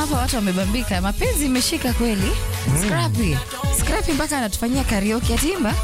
hapa watu wamebambika, mapenzi imeshika kweli. Scrappy. Scrappy mpaka anatufanyia karaoke atimba.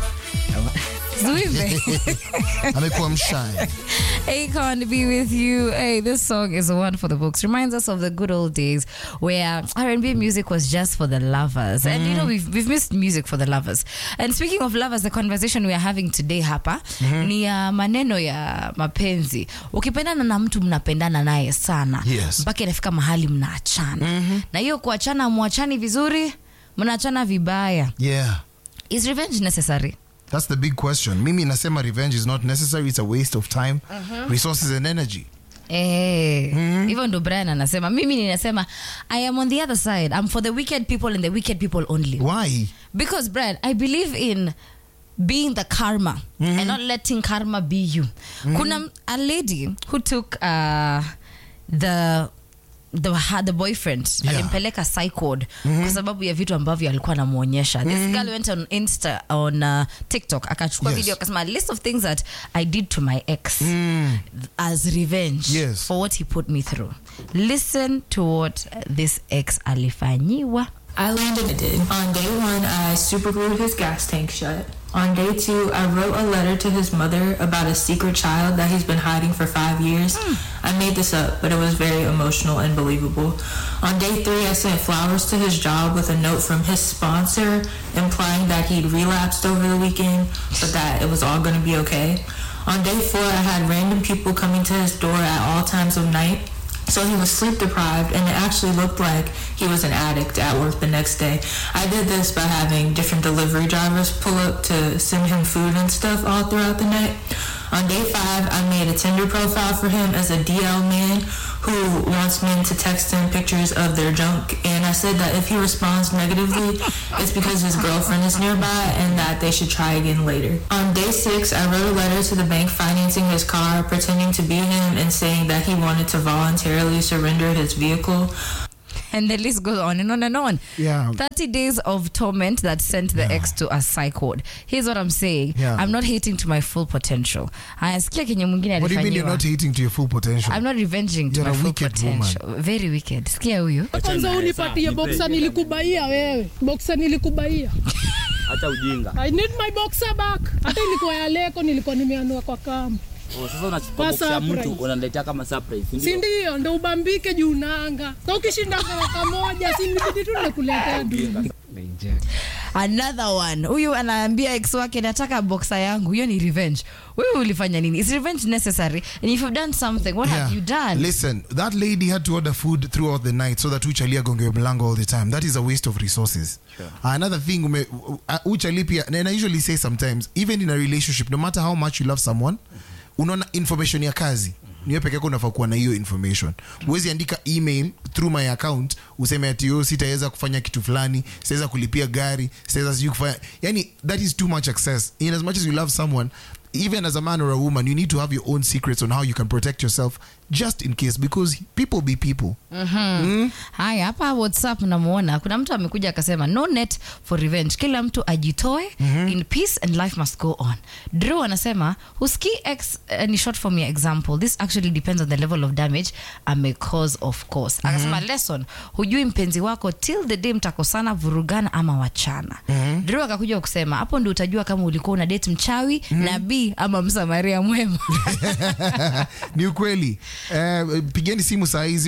Zuive. amekuwa mshae Akon be with you. Hey, this song is one for the books. Reminds us of the good old days where R&B music was just for the lovers. And you know, we've, we've missed music for the lovers. And speaking of lovers, the conversation we are having today hapa ni ya maneno ya mapenzi. Ukipendana na mtu mnapendana naye sana. Yes. Mpaka inafika mahali mnaachana. Na hiyo kuachana mwachani vizuri, mnaachana vibaya. yeah Is revenge necessary? that's the big question mimi nasema revenge is not necessary it's a waste of time resources and energy Eh, hivyo ndo Brian anasema. Mimi ninasema I am on the other side. I'm for the wicked people and the wicked people only. why Because Brian, I believe in being the karma and not letting karma be you. Kuna a lady who took uh, the the, ha- the boyfriend Yeah. alimpeleka psych ward kwa sababu ya vitu ambavyo alikuwa anamuonyesha this girl went on insta on uh, tiktok akachukua Yes. video akasema list of things that i did to my ex as revenge Yes. for what he put me through listen to what this ex alifanyiwa I landed it did. On day one, I super glued his gas tank shut. On day two, I wrote a letter to his mother about a secret child that he's been hiding for five years. I made this up, but it was very emotional and believable. On day three, I sent flowers to his job with a note from his sponsor implying that he'd relapsed over the weekend, but that it was all going to be okay. On day four, I had random people coming to his door at all times of night. So he was sleep deprived, and it actually looked like he was an addict at work the next day. I did this by having different delivery drivers pull up to send him food and stuff all throughout the night. On day five, I made a Tinder profile for him as a DL man who wants men to text him pictures of their junk. And I said that if he responds negatively, it's because his girlfriend is nearby and that they should try again later. On day six, I wrote a letter to the bank financing his car, pretending to be him and saying that he wanted to voluntarily surrender his vehicle. and the list goes on and on and on Yeah. 30 days of torment that sent the ex to a psych ward here's what i'm saying Yeah. i'm not hating to my full potential ayasikia kenye mwingine what do you mean you're alifanyiwa. not hitting to your full potential I'm not revenging to You're my a full wicked potential. Very wicked. Sikia huyu. kwanza unipatie boksa nilikubaia wewe boksa nilikubaia hata ujinga i need my boxer back hata ilikuwa ya leko nilikuwa nimeanua kwa kamba oh, sasa unachukua Kwa box ya mtu surprise. unaletea kama surprise si si ndio? ndio ndo ubambike juu nanga sa ukishinda karaka moja si nibidi tu nikuletea duma Another one. Huyu anaambia ex wake nataka boxer yangu. Hiyo ni revenge. Wewe ulifanya nini? Is revenge necessary? And if you've done something, what have you done? Listen, that lady had to order food throughout the night so that uchali agongewe mlango all the time. That is a waste of resources. Another thing, ume, uh, uchali pia, and I usually say sometimes, even in a relationship, no matter how much you love someone, unaona information ya kazi niwe peke yako unafaa kuwa na hiyo information huwezi andika email through my account useme ati yo sitaweza kufanya kitu fulani sitaweza kulipia gari sitaweza sijui kufanya yani that is too much access in as much as you love someone even as a man or a woman you need to have your own secrets on how you can protect yourself just in case because people be people Haya, hapa WhatsApp namuona kuna mtu amekuja akasema no net for revenge, kila mtu ajitoe in peace and life must go on. Drew anasema huski x uh, ni short form ya example. This actually depends on the level of damage ame cause of course. Akasema lesson, hujui mpenzi wako till the day mtakosana, vurugana ama wachana. Drew akakuja kusema hapo ndio utajua kama ulikuwa una date mchawi nabii ama msamaria mwema. ni ukweli uh, pigeni simu saa hii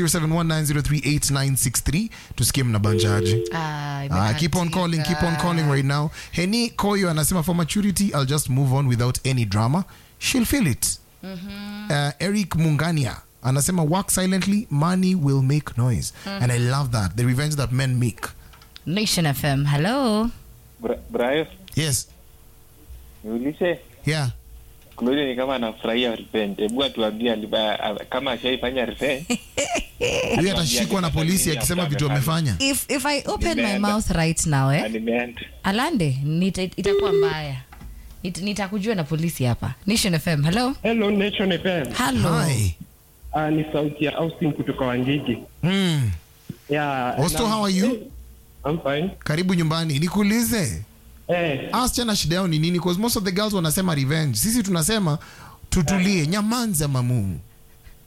0719038963 tusikie mnabanjaje Ah, Ah, keep on calling keep on calling right now heni koyo anasema for maturity i'll just move on without any drama she'll feel it uh, eric mungania anasema work silently money will make noise and i love that the revenge that men make Nation FM. Hello. Bra- Brayo, yes niulize yeah Claudia ni kama anafurahia revenge. Hebu atuambie aliba- a- kama ashaifanya revenge. huyu atashikwa na polisi akisema vitu amefanya If if I open my Nimeenda. mouth right now eh? Na nimeenda. Alande, nita, itakuwa mbaya. Nit- Nitakujua na polisi hapa. Nation FM. Hello. Hello Nation FM. Hello. hi Uh, ni sauti ya Austin kutoka Wangigi. mm. Yeah. Osto, na- how are you? I'm fine. karibu nyumbani nikuulize Eh, asichana shida yao ni nini because most of the girls wanasema revenge sisi tunasema tutulie nyamanza mamu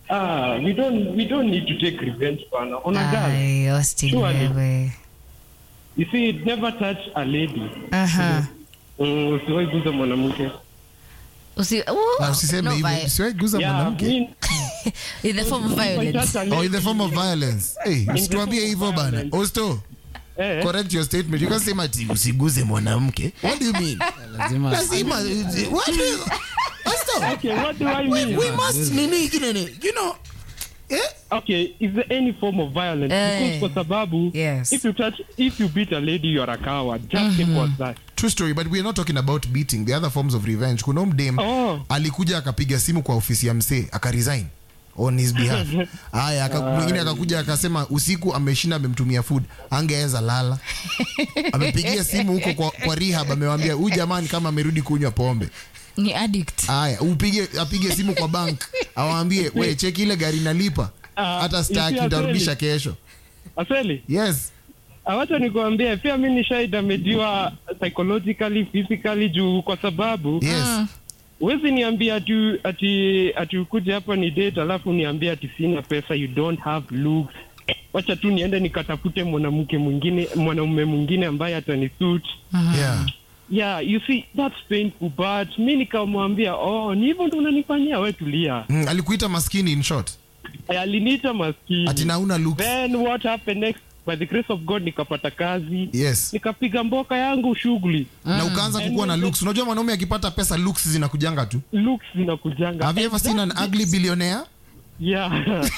Ah, we don't we don't need to take revenge bana on a girl. Ay, Austin Surely. wewe. You see, it never touch a lady. Aha. Mm, usiwahi guza mwanamke. Usi, ooh, Na usiseme no hivyo vi- usiwahi guza Yeah, mwanamke me- in the form of if I violence. touch a oh in the lady- form of violence hey usituambie form of hivyo bana violence. osto Eh, correct your statement you can't say ati usiguze mwanamke what do you mean lazima lazima what do you osto okay, what do I we, mean? we must nini kinene you know eh Okay, is there any form of violence? Eh. Because kwa sababu, Yes. if you touch, if you beat a lady, you're a coward. Just simple as that. true story but we're not talking about beating the other forms of revenge kuna mdem Oh. alikuja akapiga simu kwa ofisi ya msee akaresign on his behalf haya aka- mwingine akakuja akasema usiku ameshinda amemtumia food angeweza lala amepigia simu huko kwa, kwa rehab amewambia huyu jamani kama amerudi kunywa pombe Ni addict. haya upige apige simu kwa bank awaambie we cheki ile gari nalipa Ah, hata staki isi ntarudisha aseli. kesho Aseli, yes awacha nikuambie, pia mi nishaidamediwa psychologically, physically juu kwa sababu yes huwezi niambia ati ati ati ukuje hapa ni date alafu niambie ati sina pesa, you don't have looks. Wacha tu niende nikatafute mwanamke mwingine, mwanaume mwingine ambaye atanisuit. yeah Yeah, you see that's painful but mi nikamwambia oh, ni hivyo ndo unanifanyia we tulia. mm, alikuita maskini in short Aliniita maskini. ati nauna looks Then what happened next? By the grace of God nikapata kazi. yes Nikapiga mboka yangu shughuli. na ukaanza kukuwa na looks unajua mwanaume akipata pesa looks zinakujanga tu Looks zinakujanga. have you ever seen an ugly billionaire Yeah.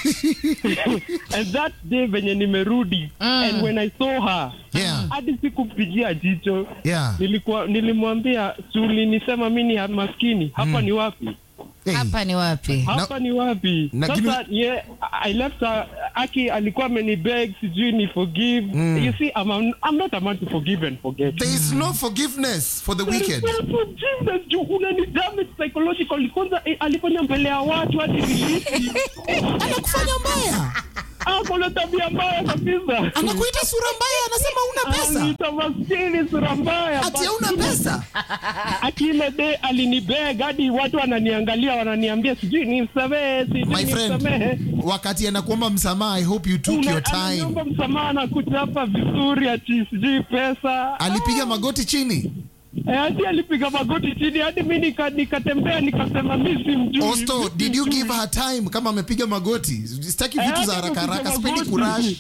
and that day venye nimerudi and when I saw her yeah hadi sikumpigia jicho yeah nilikuwa nilimwambia suli nisema mi ni maskini hapa ni wapi hey. Hapa ni wapi? hapa ni wapi na sasa give yeah, I left her aki alikuwa amenibeg sijui ni forgive you see I'm, a, I'm not a man to forgive and forget there is no forgiveness for the wicked There is no forgiveness juu unani damage psychologically kwanza eh, alifanya mbele ya watu hadi vijiti anakufanya mbaya ako na tabia mbaya kabisa anakuita sura mbaya anasema una pesa Aniita maskini sura mbaya ati hauna pesa akile de alinibeg hadi watu wananiangalia wananiambia sijui nimsamehe sijui my friend nimsamehe wakati anakuomba msamaha i hope you took Una- your time ananiomba msamaha na kuchapa vizuri ati sijui pesa alipiga magoti chini Eh, hadi alipiga magoti chini hadi mi nika- nikatembea nikasema mi si mjui osto mi si did you mjui. give her time kama amepiga magoti sitaki vitu Eh, za hadi haraka haraka amepiga sipendi magoti.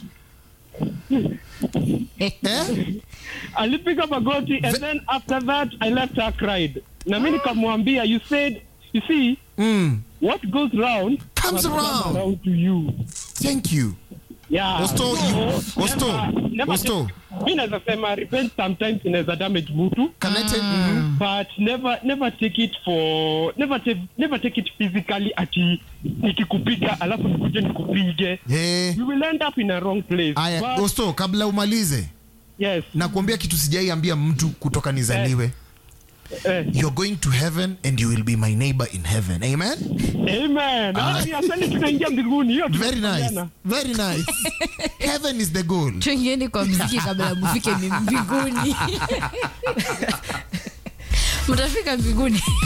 kurash eh? alipiga magoti and then after that i left her cried na mi nikamwambia you said you see mm. what goes round Comes must come around. around to you thank you yeah Osto, So, you- Osto, never- never Osto. take- mi naweza sema revenge sometimes inaweza damage mtu connected mhm. but never never take it for never take never take it physically ati nikikupiga alafu nikuje nikupige Eh. you will end up in a wrong place aya but, osto kabla umalize yes nakuambia kitu sijaiambia mtu kutoka nizaliwe eh, you're going to heaven and you will be my neighbor in heaven amen amen Ah. Hadi asali tunaingia mbinguni hiyo very nice tunakubaliana. very nice heaven is the goal tuingieni kwa mziki kabla mufike mbinguni mtafika mbinguni